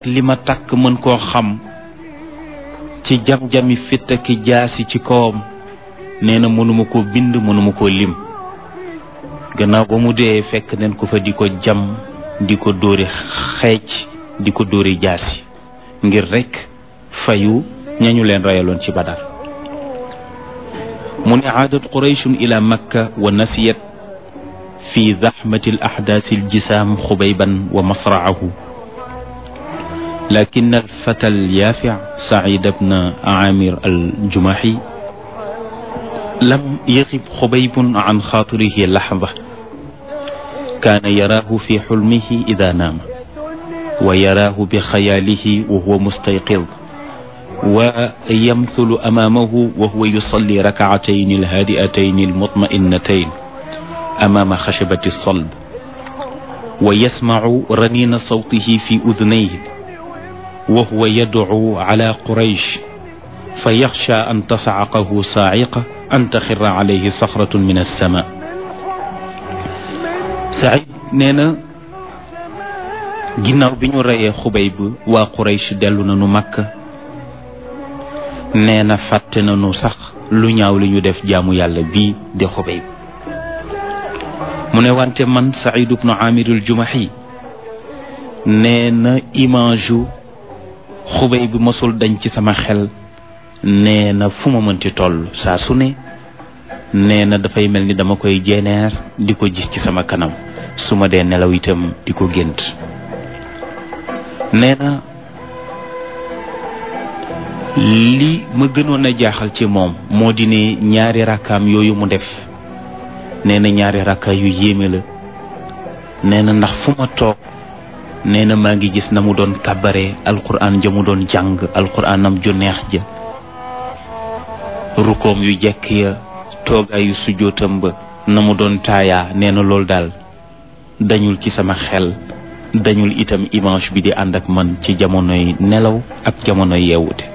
li ma takk mën koo xam ci jam-jami fitt ak jaasi ci kawam nee na mënuma koo bind mënuma koo lim gannaaw ba mu dee fekk neen ko fa di ko jam di ko dóori xeec di ko dóori jaasi ngir rekk fayu ñañu leen rayaloon ci badar mu ne aadat qurayshun ila makka wa nasiyat fi zaxmati al axdaasi aljisaam xubayban wa masraahu lakin alfata alyaafic sacid bna aamir aljumaxi lam yaxib xubaybun an xaatirihi laxda kaana yaraahu fi xulmihi ida naama wa yaraahu bi xayaalihi wa huwa mustayqid wa yamthulu amaamahu wa huwa yusalli rakcatayn alhaadi'atayn almutma'innatayn amaama xashabati alsalb wa yasmacu raniina sawtihi fi udnayhi wa huwa yadcu cala quraysh fa yaxsha an tascaqahu saaciqa an taxira calayhi saxratun min alsama Saïd nee na ginnaaw bi ñu reyee Xubayb waa Quraysh dellu nañu Makka nee na fàtte nañu sax lu ñaaw li ñu def jaamu yàlla bii di Xubayb mu ne wante man Saïd ibnu Amir al-Jumahi nee na image yu Xubayb bi mosul dañ ci sama xel nee na fu ma mënti toll saa su ne nee na dafay mel ni dama koy jeeneer di ko gis ci sama kanam su ma dee nelaw itam di ko gént nee na li ma gënoon a jaaxal ci moom moo di ne ñaari rakkaam yooyu mu def nee na ñaari rakka yu yéeme la nee na ndax fu ma toog nee na maa ngi gis na mu doon kàbbare alquran ja mu doon jàng alquranam ju neex ja rukoom yu jekk ya toogaayu sujjootam ba na mu doon taayaa nee na loolu daal dañul ci sama xel dañul itam image bi di ànd ak man ci jamonoy nelaw ak jamonoy yeewute